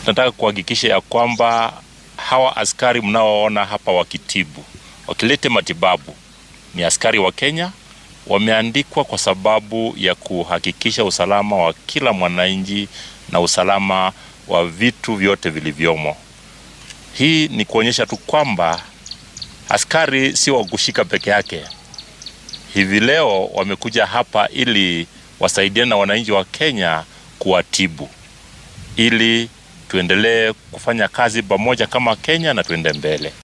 tunataka kuhakikisha ya kwamba hawa askari mnaoona hapa wakitibu, wakilete matibabu, ni askari wa Kenya, wameandikwa kwa sababu ya kuhakikisha usalama wa kila mwananchi na usalama wa vitu vyote vilivyomo. Hii ni kuonyesha tu kwamba askari si wa kushika peke yake. Hivi leo wamekuja hapa ili wasaidiane na wananchi wa Kenya kuwatibu, ili tuendelee kufanya kazi pamoja kama Kenya na tuende mbele.